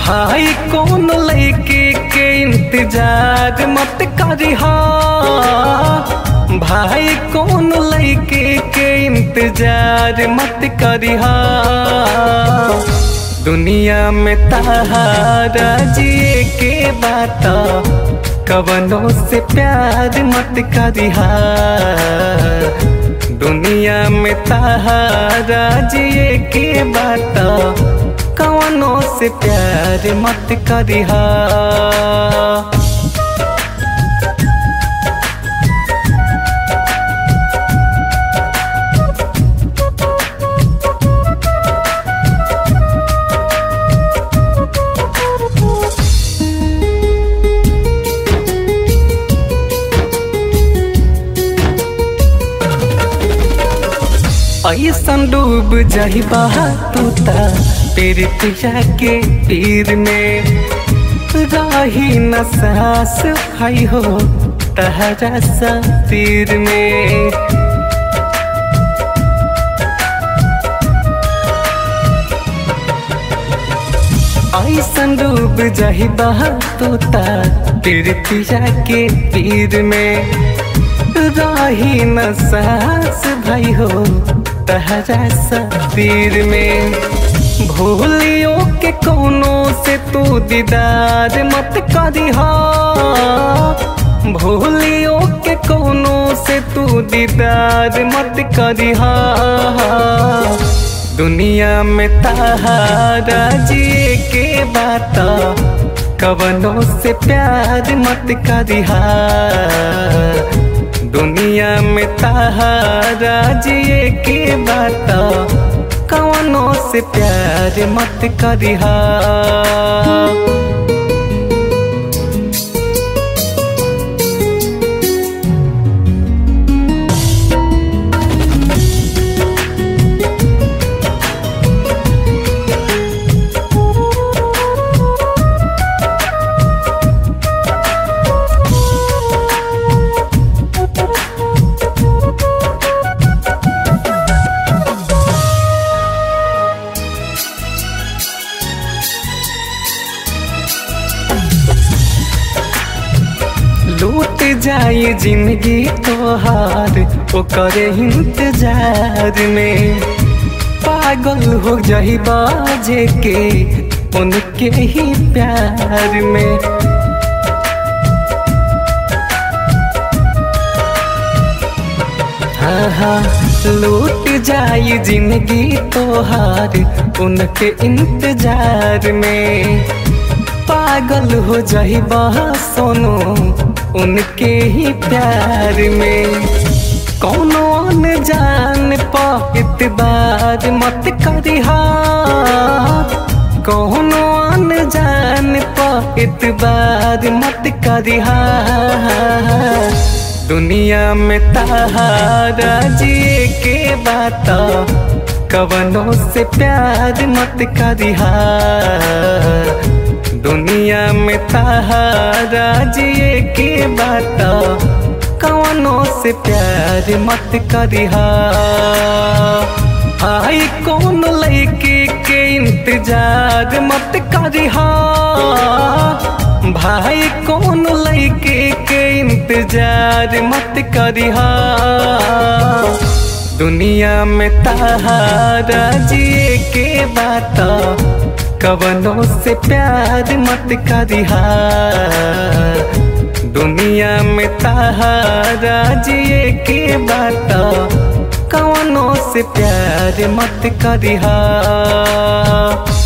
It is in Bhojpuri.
भाई कौन लड़के के इंतजार मत करिहा भाई कौन लड़के के इंतजार मत करिहा दुनिया में तहारा जिए के बात कवनों से प्यार मत करिहा दुनिया में तहारा जिए के बात कवनों से प्यार मत करिहा ऐसन डूब जाइबा तू ता तेरे पिया के पीर में राही न सास भाई हो तहरा सा तीर में ऐसन डूब जाइबा तू ता तेरे पिया के पीर में राही न सास भाई हो तहरा सतीर में भूलियो के कोनो से तू दीदार मत करिहा भूलियो के कोनो से तू दीदार मत करिहा दुनिया में तहारा जिए के बात कवनों से प्यार मत करिहा दुनिया में तहारा जिए के बात कवनों से प्यार मत करिहा लूट जाए जिंदगी तोहार ओकर इंतजार में पागल हो जाई बाजे के उनके ही प्यार में हाँ हाँ लूट जाए जिंदगी तोहार उनके इंतजार में पागल हो जाई सोनो उनके ही प्यार में कौनो न जान पा इतबार मत करिहा कौनो न जान पा इतबार मत करिहा दुनिया में तहारा जिए के बात कवनों से प्यार मत करिहा दुनिया में तहारा जिए के बात कवनों से प्यार मत करिहा आई कौन लड़के के इंतजार मत करिहा भाई कौन लड़के के इंतजार मत करिहा दुनिया में तहारा जिए के बात कवनों से प्यार मत करिहा दुनिया में तहारा जिए के बात कवनों से प्यार मत करिहा